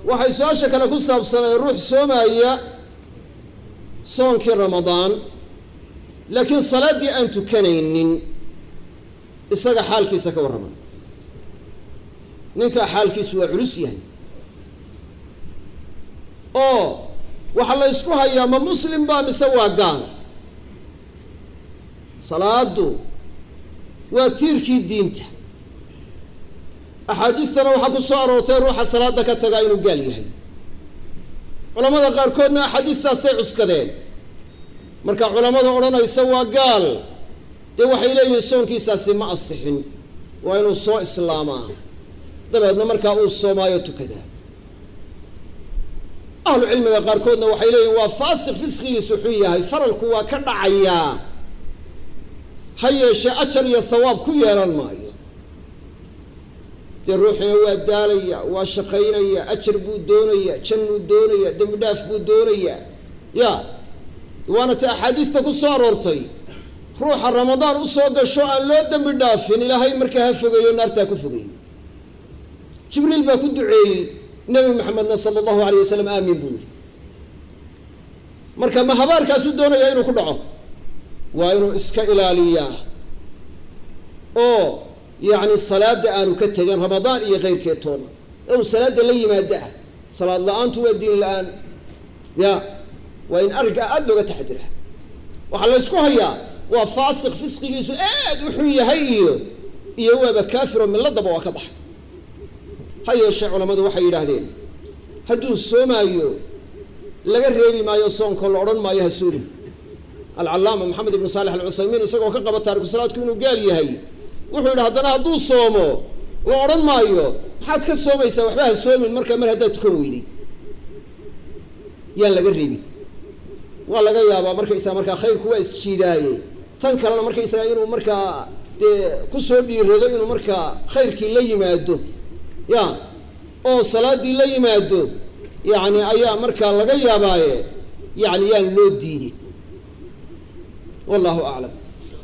waxay su-aasha kale ku saabsanay ruux soomaya soonkii ramadaan laakiin salaaddii aan tukanaynin isaga xaalkiisa ka warrama ninkaa xaalkiisu waa culus yahay oo waxaa la ysku hayaa ma muslim baa mise waa gaal salaadu waa tiirkii diinta axaadiistana waxaa ku soo aroortay ruuxa salaada ka tagaa inuu gaal yahay culamada qaarkoodna axaadiistaasay cuskadeen marka culamada odhanaysa waa gaal dee waxay leeyihiin soonkiisaasi ma asixin waa inuu soo islaamaa dabeedna markaa uu soomaayo tukadaa ahlu cilmiga qaarkoodna waxay leeyihin waa faasiq fisqigiisu xun yahay faralku waa ka dhacayaa ha yeeshee ajar iyo hawaab ku yeelan maayo dee ruuxina waa daalaya waa shaqaynaya ajar buu doonaya jannuu doonaya dembi dhaaf buu doonayaa ya waana ta axaadiista ku soo aroortay ruuxa ramadaan u soo gasho aan loo dembi dhaafin ilaahay markaa ha fogeeyo naartaa ku fogeeyo jibriil baa ku duceeyey nebi maxamedna sala allahu alayh wasalam aamin buu yihi marka ma habaarkaasuu doonayaa inuu ku dhaco waa inuu iska ilaaliyaa oo yacni salaadda aanu ka tegin ramadaan iyo keyrkeed toona inuu salaadda la yimaado ah salaad la-aantu waa diin la-aan ya waa in arrinkaa aada looga taxadira waxaa la ysku hayaa waa faasiq fisqigiisu aad u xun yahay iyo iyo waaba kaafiro milladaba waa ka baxay ha yeeshee culammadu waxay yidhaahdeen hadduu soomaayo laga reebi maayo soonko la odhan maayo ha soomin alcallaama maxamed ibnu saalex alcusaymiin isagoo ka qaba taariku salaadku inuu gaal yahay wuxuu yidhi haddana hadduu soomo la odhan maayo maxaad ka soomaysaa waxba ha soomin markaa mar haddaad tukan weyday yaan laga reebin waa laga yaabaa markaysaga markaa khayrku waa isjiidaaye tan kalena markaysaga inuu markaa dee kusoo dhiirado inuu markaa khayrkii la yimaado ya oo salaaddii la yimaado yacni ayaa markaa laga yaabaaye yacni yaan loo diiday wallahu aclam